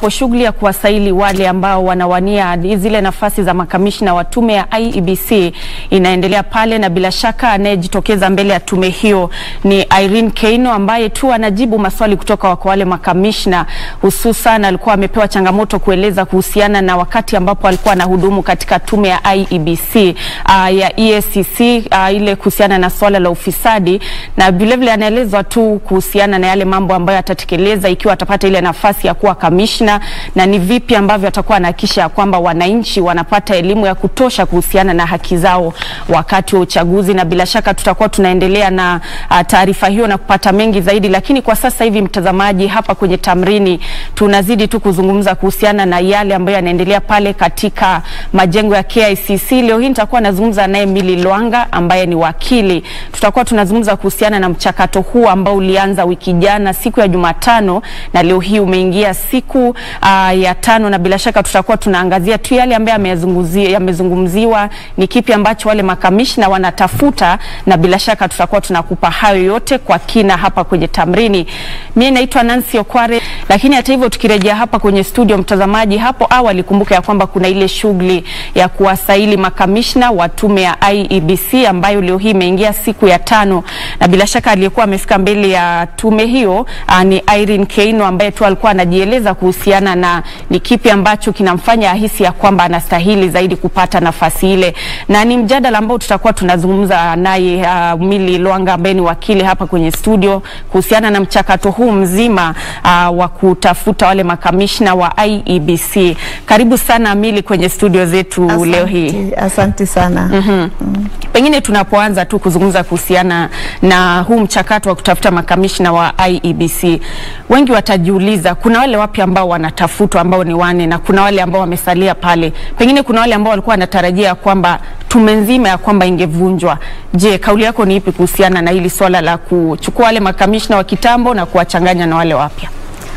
ambapo shughuli ya kuwasaili wale ambao wanawania zile nafasi za makamishna wa tume ya IEBC inaendelea pale, na bila shaka anayejitokeza mbele ya tume hiyo ni Irene Keino ambaye tu anajibu maswali kutoka kwa wale makamishna, hususan alikuwa amepewa changamoto kueleza kuhusiana na wakati ambapo alikuwa anahudumu katika tume ya IEBC uh, ya EACC uh, ile kuhusiana na swala la ufisadi, na vilevile anaelezwa tu kuhusiana na yale mambo ambayo atatekeleza ikiwa atapata ile nafasi ya kuwa kamishna, na ni vipi ambavyo atakuwa anahakikisha kwamba wananchi wanapata elimu ya kutosha kuhusiana na haki zao wakati wa uchaguzi, na bila shaka tutakuwa tunaendelea na uh, taarifa hiyo na kupata mengi zaidi, lakini kwa sasa hivi, mtazamaji, hapa kwenye Tamrini tunazidi tu kuzungumza kuhusiana na yale ambayo yanaendelea pale katika majengo ya KICC. Leo hii nitakuwa nazungumza naye Milly Lwanga ambaye ni wakili. Tutakuwa tunazungumza kuhusiana na mchakato huu ambao ulianza wiki jana siku ya Jumatano na leo hii umeingia siku uh, ya tano, na bila shaka tutakuwa tunaangazia tu yale ambayo yamezungumziwa, ni kipi ambacho wale makamishna wanatafuta, na bila shaka tutakuwa tunakupa hayo yote kwa kina hapa kwenye Tamrini. Mimi naitwa Nancy Okware, lakini hata hivyo tukirejea hapa kwenye studio, mtazamaji, hapo awali kumbuka ya kwamba kuna ile shughuli ya kuwasaili makamishna wa tume ya IEBC ambayo leo hii imeingia siku ya tano, na bila shaka aliyekuwa amefika mbele ya tume hiyo uh, ni Irene Keino ambaye tu alikuwa anajieleza kuhusiana na ni kipi ambacho kinamfanya ahisi ya kwamba anastahili zaidi kupata nafasi ile, na ni mjadala ambao tutakuwa tunazungumza naye uh, Milly Lwanga ambaye ni wakili hapa kwenye studio kuhusiana na mchakato huu mzima uh, wa kutafuta wale makamishna wa IEBC. Karibu sana Milly kwenye studio zetu Asante, leo hii. Asante sana. Mm. Pengine tunapoanza tu kuzungumza kuhusiana na huu mchakato wa kutafuta makamishna wa IEBC, wengi watajiuliza kuna wale wapya ambao wanatafutwa ambao ni wane na kuna wale ambao wamesalia pale. Pengine kuna wale ambao walikuwa wanatarajia kwamba tume nzima ya kwamba ingevunjwa. Je, kauli yako ni ipi kuhusiana na hili swala la kuchukua wale makamishna wa kitambo na kuwachanganya na wale wapya?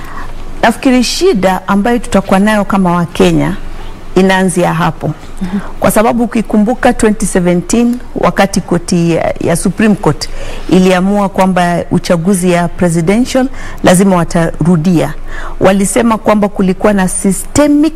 Nafikiri shida ambayo tutakuwa nayo kama Wakenya inaanzia hapo kwa sababu ukikumbuka 2017 wakati koti ya, ya Supreme Court iliamua kwamba uchaguzi ya presidential lazima watarudia, walisema kwamba kulikuwa na systemic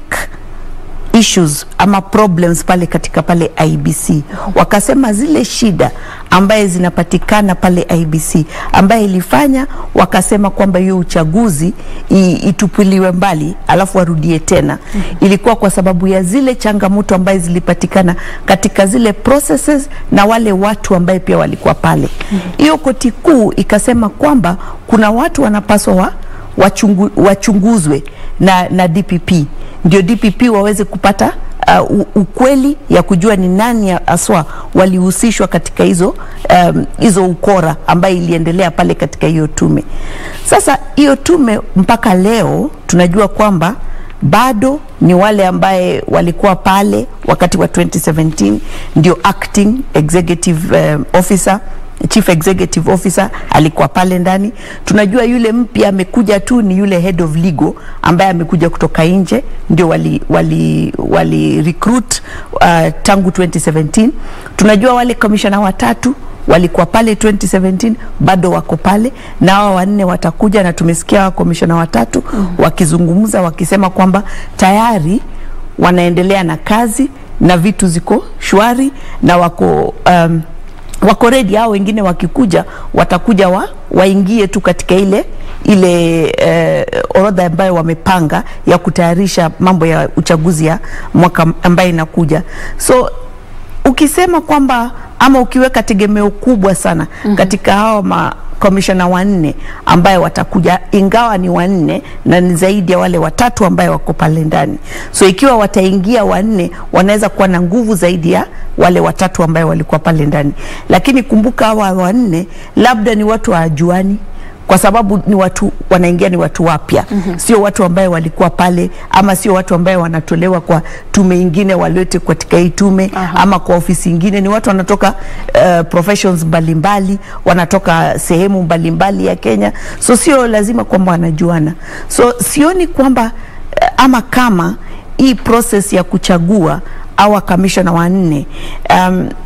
issues ama problems pale katika pale IBC. Wakasema zile shida ambaye zinapatikana pale IBC ambaye ilifanya wakasema kwamba hiyo uchaguzi itupiliwe mbali alafu warudie tena, ilikuwa kwa sababu ya zile changamoto ambaye zilipatikana katika zile processes na wale watu ambaye pia walikuwa pale. Hiyo koti kuu ikasema kwamba kuna watu wanapaswa wa wachungu, wachunguzwe na, na DPP ndio DPP waweze kupata uh, ukweli ya kujua ni nani aswa walihusishwa katika hizo um, hizo ukora ambayo iliendelea pale katika hiyo tume. Sasa hiyo tume mpaka leo tunajua kwamba bado ni wale ambaye walikuwa pale wakati wa 2017 ndio acting executive um, officer chief executive officer alikuwa pale ndani. Tunajua yule mpya amekuja tu ni yule head of legal ambaye amekuja kutoka nje, ndio wali, wali, wali recruit uh, tangu 2017. Tunajua wale commissioner watatu walikuwa pale 2017 bado wako pale na hawa wanne watakuja, na tumesikia wa commissioner watatu mm -hmm. wakizungumza wakisema kwamba tayari wanaendelea na kazi na vitu ziko shwari na wako um, wako ready. Hao wengine wakikuja watakuja wa, waingie tu katika ile ile eh, orodha ambayo wamepanga ya kutayarisha mambo ya uchaguzi ya mwaka ambayo inakuja. So ukisema kwamba ama ukiweka tegemeo kubwa sana mm -hmm. katika hao ma komishona wanne ambaye watakuja, ingawa ni wanne na ni zaidi ya wale watatu ambaye wako pale ndani. So ikiwa wataingia wanne, wanaweza kuwa na nguvu zaidi ya wale watatu ambaye walikuwa pale ndani, lakini kumbuka hawa wanne labda ni watu hawajuani kwa sababu ni watu wanaingia, ni watu wapya mm -hmm. Sio watu ambaye walikuwa pale, ama sio watu ambaye wanatolewa kwa tume ingine walete katika hii tume Aha. ama kwa ofisi ingine. Ni watu wanatoka uh, professions mbalimbali, wanatoka sehemu mbalimbali ya Kenya, so sio lazima kwamba wanajuana. So sioni kwamba uh, ama kama hii process ya kuchagua awa kamishona wanne um,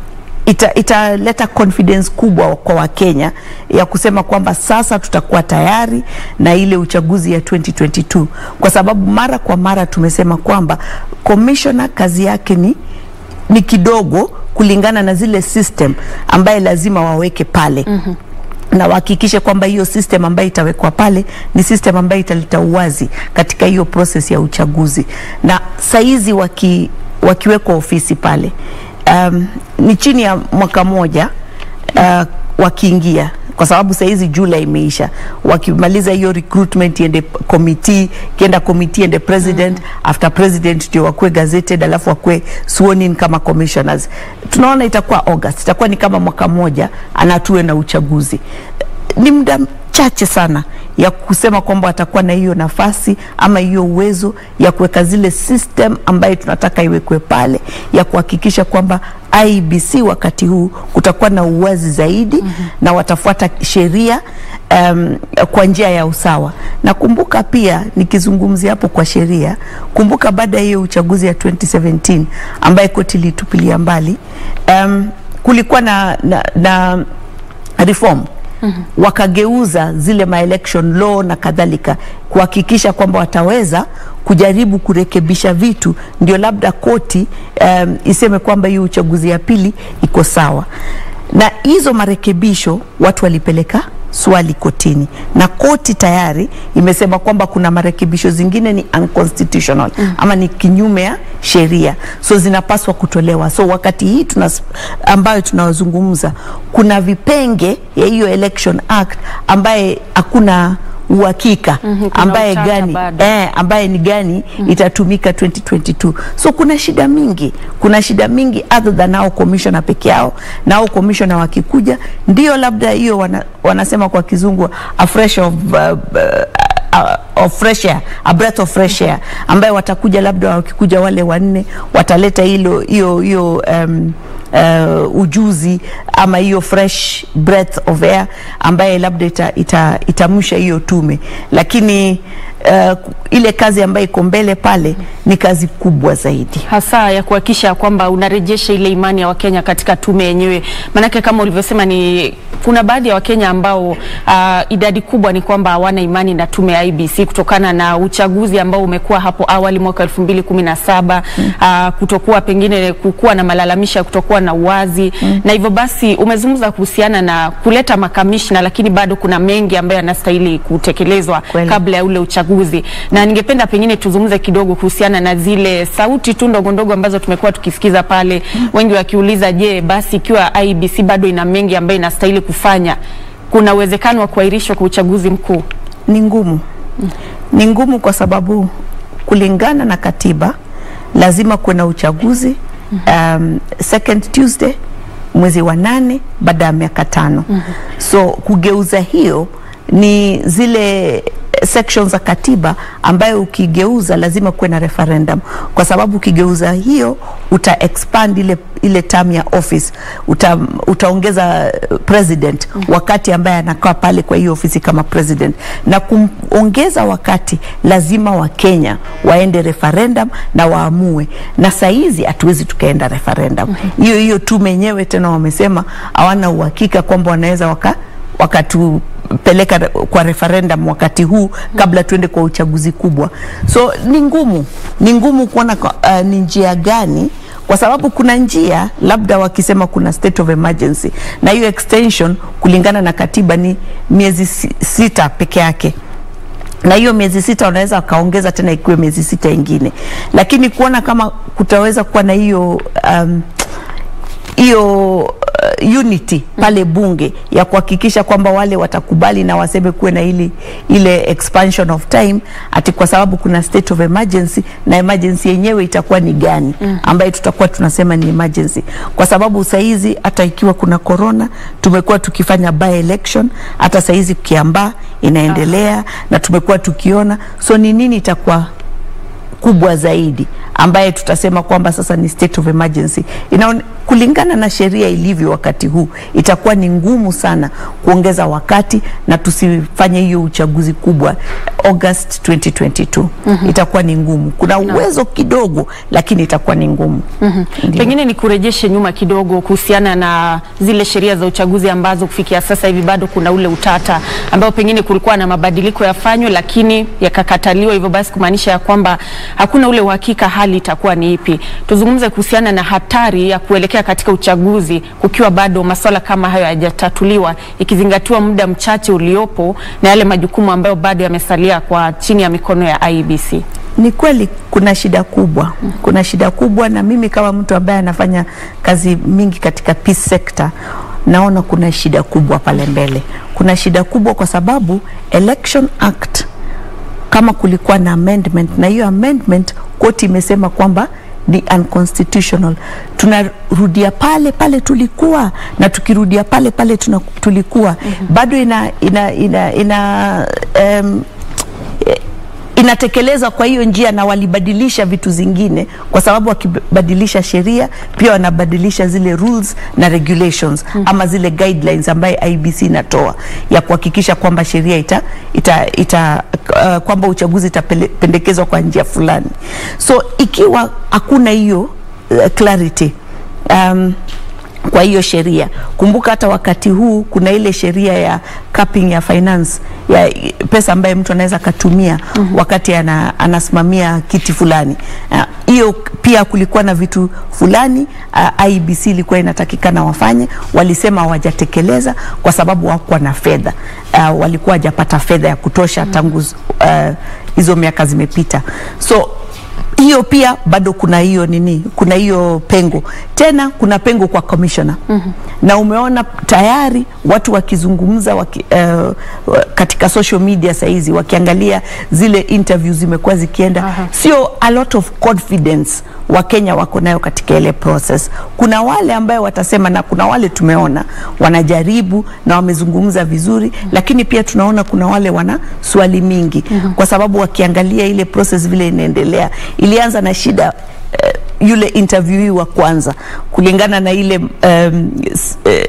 ita, italeta confidence kubwa kwa Wakenya ya kusema kwamba sasa tutakuwa tayari na ile uchaguzi ya 2022 kwa sababu mara kwa mara tumesema kwamba commissioner kazi yake ni ni kidogo kulingana na zile system ambaye lazima waweke pale mm-hmm na wahakikishe kwamba hiyo system ambayo itawekwa pale ni system ambayo italeta uwazi katika hiyo process ya uchaguzi. Na saizi waki, wakiwekwa ofisi pale um, ni chini ya mwaka moja uh, wakiingia kwa sababu saizi Julai imeisha, wakimaliza hiyo recruitment iende committee, kienda committee ende president, after president ndio wakuwe gazetted, alafu wakuwe sworn in kama commissioners. Tunaona itakuwa August, itakuwa ni kama mwaka moja anatue na uchaguzi. Ni muda chache sana ya kusema kwamba watakuwa na hiyo nafasi ama hiyo uwezo ya kuweka zile system ambayo tunataka iwekwe pale ya kuhakikisha kwamba IBC wakati huu kutakuwa na uwazi zaidi mm -hmm. na watafuata sheria um, kwa njia ya usawa. Na kumbuka pia nikizungumzia hapo kwa sheria, kumbuka baada ya hiyo uchaguzi ya 2017 ambaye koti ilitupilia mbali um, kulikuwa na, na, na reform Mm -hmm. Wakageuza zile ma-election law na kadhalika kuhakikisha kwamba wataweza kujaribu kurekebisha vitu, ndio labda koti um, iseme kwamba hiyo uchaguzi ya pili iko sawa. Na hizo marekebisho watu walipeleka swali kotini na koti tayari imesema kwamba kuna marekebisho zingine ni unconstitutional mm. ama ni kinyume ya sheria, so zinapaswa kutolewa. So wakati hii tuna, ambayo tunazungumza kuna vipenge ya hiyo Election Act ambaye hakuna uhakika Mhm, kuna ambaye utata gani bado. eh, ambaye ni gani itatumika 2022 so kuna shida mingi kuna shida mingi other than hao commissioner peke yao na hao commissioner wakikuja ndio labda hiyo wana, wanasema kwa kizungu a fresh of uh, uh, of fresh air, a breath of fresh air ambaye watakuja labda wakikuja wale wanne wataleta hilo hiyo hiyo um, uh, ujuzi ama hiyo fresh breath of air ambaye labda ita, ita, itamsha hiyo tume, lakini uh, ile kazi ambayo iko mbele pale ni kazi kubwa zaidi. hasa ya kuhakikisha kwamba unarejesha ile imani ya Wakenya katika tume yenyewe. Maanake kama ulivyosema, ni kuna baadhi ya Wakenya ambao uh, idadi kubwa ni kwamba hawana imani na tume ya IBC kutokana na uchaguzi ambao umekuwa hapo awali mwaka elfu mbili kumi na saba uh, kutokuwa pengine kukuwa na malalamisho ya kutokuwa na uwazi na hivyo basi umezungumza kuhusiana na kuleta makamishna, lakini bado kuna mengi ambayo yanastahili kutekelezwa Kweli. kabla ya ule uchaguzi, na ningependa pengine tuzungumze kidogo kuhusiana na zile sauti tu ndogo ndogo ambazo tumekuwa tukisikiza pale, wengi wakiuliza, je, basi ikiwa IBC bado ina mengi ambayo inastahili kufanya, kuna uwezekano wa kuahirishwa kwa uchaguzi mkuu? Ni ngumu, ni ngumu kwa sababu kulingana na katiba lazima kuwe na uchaguzi um, second Tuesday mwezi wa nane baada ya miaka tano. So kugeuza hiyo ni zile sections za katiba ambayo ukigeuza lazima kuwe na referendum, kwa sababu ukigeuza hiyo uta expand ile, ile term ya office uta, utaongeza uh, president wakati ambaye anakaa pale kwa hiyo ofisi kama president, na kuongeza wakati lazima Wakenya waende referendum na waamue, na saizi hatuwezi tukaenda referendum hiyo hiyo tume yenyewe tena wamesema hawana uhakika kwamba wanaweza waka wakatupeleka re- kwa referendum wakati huu kabla tuende kwa uchaguzi kubwa. So ni ngumu, ni ngumu kuona kwa- uh, ni njia gani kwa sababu kuna njia labda wakisema kuna state of emergency na hiyo extension kulingana na katiba ni miezi si- sita peke yake na hiyo miezi sita wanaweza wakaongeza tena ikiwe miezi sita ingine, lakini kuona kama kutaweza kuwa na hiyo um, hiyo uh, unity pale bunge ya kuhakikisha kwamba wale watakubali na waseme kuwe na ili, ile expansion of time ati kwa sababu kuna state of emergency na emergency yenyewe itakuwa ni gani ambayo tutakuwa tunasema ni emergency, kwa sababu saizi hata ikiwa kuna corona tumekuwa tukifanya by election, hata saizi Kiambaa inaendelea na tumekuwa tukiona, so ni nini itakuwa kubwa zaidi ambaye tutasema kwamba sasa ni state of emergency. Inaone, kulingana na sheria ilivyo wakati huu, itakuwa ni ngumu sana kuongeza wakati na tusifanye hiyo uchaguzi kubwa August 2022. Itakuwa ni ngumu. Kuna uwezo kidogo, lakini itakuwa ni ngumu. Ndio. Pengine ni kurejeshe nyuma kidogo kuhusiana na zile sheria za uchaguzi ambazo kufikia sasa hivi bado kuna ule utata ambao pengine kulikuwa na mabadiliko yafanywe, lakini yakakataliwa, hivyo basi kumaanisha ya kwamba hakuna ule uhakika hali itakuwa ni ipi. Tuzungumze kuhusiana na hatari ya kuelekea katika uchaguzi kukiwa bado masuala kama hayo hayajatatuliwa, ikizingatiwa muda mchache uliopo na yale majukumu ambayo bado yamesalia kwa chini ya mikono ya IEBC. Ni kweli kuna shida kubwa, kuna shida kubwa, na mimi kama mtu ambaye anafanya kazi mingi katika peace sector naona kuna shida kubwa pale mbele. Kuna shida kubwa kwa sababu Election Act kama kulikuwa na amendment na hiyo amendment koti imesema kwamba ni unconstitutional. Tunarudia pale pale tulikuwa na tukirudia pale pale tuna, tulikuwa bado ina, ina, ina, ina um, inatekelezwa kwa hiyo njia na walibadilisha vitu zingine, kwa sababu wakibadilisha sheria pia wanabadilisha zile rules na regulations ama zile guidelines ambaye IBC inatoa ya kuhakikisha kwamba sheria ita, ita, ita uh, kwamba uchaguzi itapendekezwa kwa njia fulani. So ikiwa hakuna hiyo uh, clarity um, kwa hiyo sheria. Kumbuka hata wakati huu kuna ile sheria ya capping ya finance ya pesa ambaye mtu anaweza akatumia wakati ana, anasimamia kiti fulani. Ah, Hiyo pia kulikuwa na vitu fulani uh, IBC ilikuwa inatakikana wafanye, walisema hawajatekeleza kwa sababu hawakuwa na fedha uh, walikuwa hajapata fedha ya kutosha tangu uh, hizo miaka zimepita so hiyo pia bado kuna hiyo nini, kuna hiyo pengo tena, kuna pengo kwa commissioner na umeona tayari watu wakizungumza waki, uh, katika social media saizi wakiangalia zile interviews zimekuwa zikienda, Aha. sio a lot of confidence Wakenya wako nayo katika ile process. Kuna wale ambayo watasema na kuna wale tumeona wanajaribu na wamezungumza vizuri, lakini pia tunaona kuna wale wana swali mingi kwa sababu wakiangalia ile process vile inaendelea, ilianza na shida eh, yule interviewee wa kwanza kulingana na ile um, s- eh,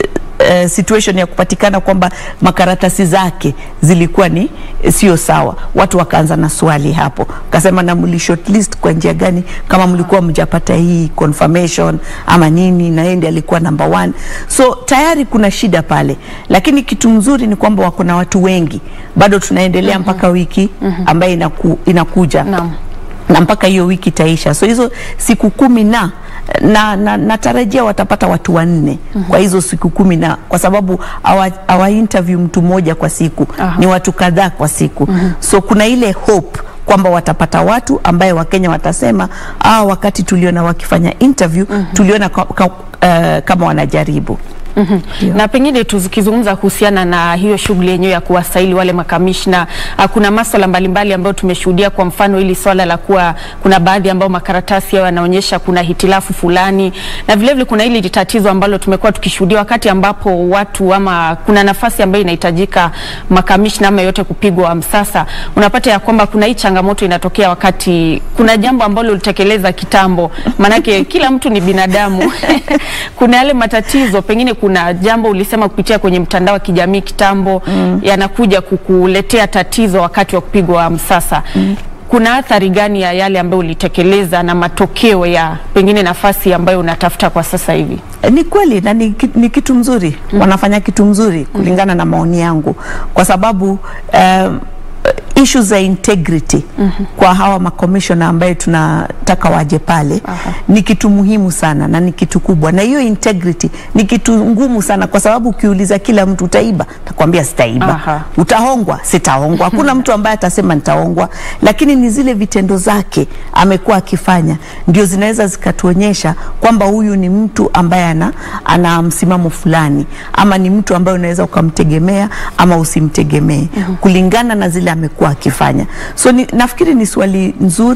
eh, situation ya kupatikana kwamba makaratasi zake zilikuwa ni eh, sio sawa. Watu wakaanza na swali hapo, kasema na mli shortlist kwa njia gani, kama mlikuwa mjapata hii confirmation ama nini, na yeye ndiye alikuwa number one. So tayari kuna shida pale, lakini kitu mzuri ni kwamba wako na watu wengi, bado tunaendelea mpaka wiki ambayo inaku, inakuja Naam. na mpaka hiyo wiki itaisha. So hizo siku kumi na na, na natarajia watapata watu wanne kwa hizo siku kumi na kwa sababu hawa hawa interview mtu mmoja kwa siku Aha. ni watu kadhaa kwa siku so kuna ile hope kwamba watapata watu ambaye Wakenya watasema ah, wakati tuliona wakifanya interview tuliona ka, ka, uh, kama wanajaribu Ndio. na pengine tukizungumza kuhusiana na hiyo shughuli yenyewe ya kuwasaili wale makamishna, ah, kuna maswala mbalimbali ambayo tumeshuhudia. Kwa mfano hili swala la kuwa kuna baadhi ambao makaratasi yao yanaonyesha kuna hitilafu fulani, na vilevile vile kuna hili tatizo ambalo tumekuwa tukishuhudia wakati ambapo watu ama kuna nafasi ambayo inahitajika makamishna ama yote kupigwa msasa, unapata ya kwamba kuna hii changamoto inatokea wakati kuna jambo ambalo ulitekeleza kitambo, manake kila mtu ni binadamu kuna yale matatizo, pengine kuna jambo ulisema kupitia kwenye mtandao wa kijamii kitambo yanakuja kukuletea tatizo wakati wa kupigwa msasa. Kuna athari gani ya yale ambayo ulitekeleza na matokeo ya pengine nafasi ambayo unatafuta kwa sasa hivi? Ni kweli na ni, ki- ni kitu mzuri wanafanya kitu mzuri kulingana na maoni yangu, kwa sababu um, issues za integrity kwa hawa makomishona ambaye tunataka waje pale Aha. ni kitu muhimu sana na ni kitu kubwa, na hiyo integrity ni kitu ngumu sana, kwa sababu ukiuliza kila mtu utaiba, takwambia sitaiba. Aha. Utahongwa, sitahongwa. Hakuna mtu ambaye atasema nitahongwa, lakini ni zile vitendo zake amekuwa akifanya ndio zinaweza zikatuonyesha kwamba huyu ni mtu ambaye ana, ana msimamo fulani, ama ni mtu ambaye unaweza ukamtegemea ama usimtegemee kulingana na zile amekuwa akifanya. So ni, nafikiri ni swali nzuri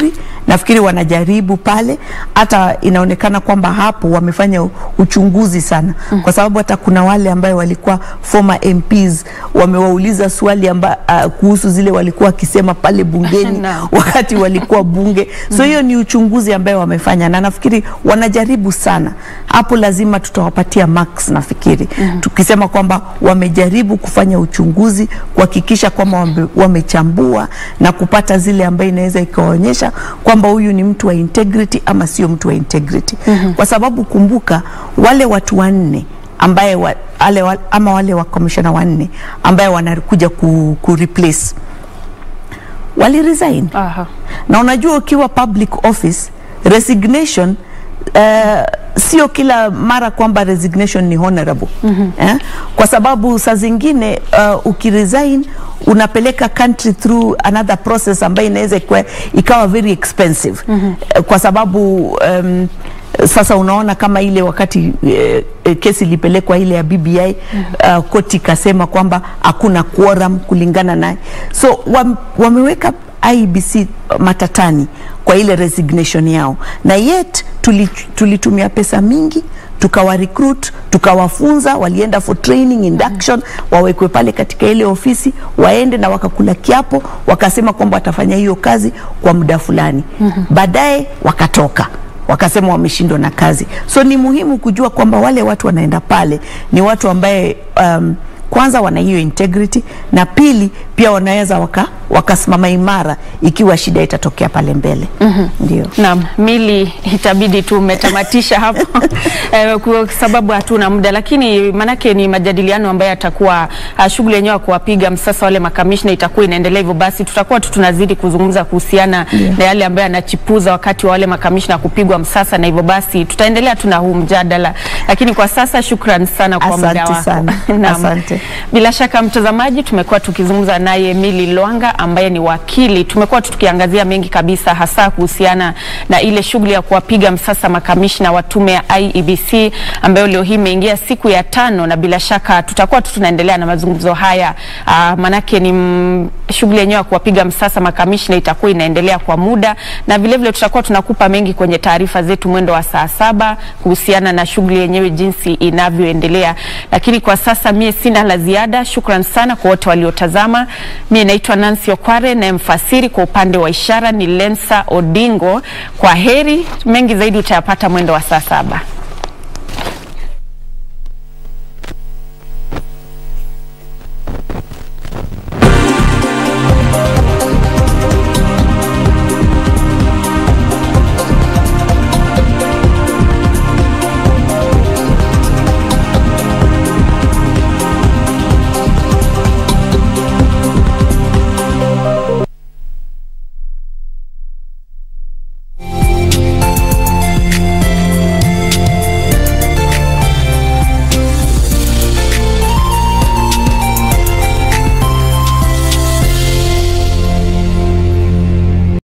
nafikiri wanajaribu pale, hata inaonekana kwamba hapo wamefanya uchunguzi sana mm. kwa sababu hata kuna wale ambayo walikuwa former MPs wamewauliza swali amba, uh, kuhusu zile walikuwa wakisema pale bungeni Naam. wakati walikuwa bunge so hiyo ni uchunguzi ambayo wamefanya na nafikiri wanajaribu sana hapo lazima tutawapatia marks nafikiri tukisema kwamba wamejaribu kufanya uchunguzi kuhakikisha kwamba wame, wamechambua na kupata zile ambayo inaweza ikaonyesha kwamba huyu ni mtu wa integrity ama sio mtu wa integrity kwa sababu kumbuka wale watu wanne ambaye wa, ale, wa, ama wale wa commissioner wanne ambaye wanakuja ku, ku replace wali resign Aha. na unajua ukiwa public office resignation uh, sio kila mara kwamba resignation ni honorable mm -hmm. eh? kwa sababu saa zingine uh, ukiresign unapeleka country through another process ambayo inaweza ikuwa- ikawa very expensive mm -hmm. kwa sababu um, sasa unaona kama ile wakati eh, eh, kesi ilipelekwa ile ya BBI uh, koti ikasema kwamba hakuna quorum kulingana naye, so wam, wameweka IBC matatani kwa ile resignation yao, na yet tuli- tulitumia pesa mingi tukawa recruit tukawafunza, walienda for training induction, wawekwe pale katika ile ofisi, waende na wakakula kiapo, wakasema kwamba watafanya hiyo kazi kwa muda fulani, baadaye wakatoka wakasema wameshindwa na kazi. So ni muhimu kujua kwamba wale watu wanaenda pale ni watu ambaye um, kwanza wana hiyo integrity na pili pia wanaweza waka, wakasimama imara ikiwa shida itatokea pale mbele. Ndio. Naam, Mili, itabidi tu umetamatisha hapo eh, kwa sababu hatuna muda, lakini manake ni majadiliano ambayo yatakuwa uh, shughuli yenyewe ya kuwapiga msasa wale makamishna itakuwa inaendelea hivyo, basi tutakuwa tu tunazidi kuzungumza kuhusiana Yeah. na yale ambayo yanachipuza wakati wa wale makamishna kupigwa msasa, na hivyo basi tutaendelea tu na huu mjadala, lakini kwa sasa shukran sana kwa muda Asante wako. sana. Naam. Asante. Bila shaka mtazamaji, tumekuwa tukizungumza naye Emily Lwanga ambaye ni wakili. Tumekuwa tu tukiangazia mengi kabisa, hasa kuhusiana na ile shughuli ya kuwapiga msasa makamishna wa tume ya IEBC ambayo leo hii imeingia siku ya tano, na bila shaka tutakuwa tu tunaendelea na mazungumzo haya aa, manake ni mm, shughuli yenyewe ya kuwapiga msasa makamishna itakuwa inaendelea kwa muda, na vilevile tutakuwa tunakupa mengi kwenye taarifa zetu mwendo wa saa saba kuhusiana na shughuli yenyewe jinsi inavyoendelea, lakini kwa sasa mie sina la ziada. Shukran sana kwa wote waliotazama. Mie naitwa Nancy Okware na mfasiri kwa upande wa ishara ni Lensa Odingo. Kwa heri, mengi zaidi utayapata mwendo wa saa saba.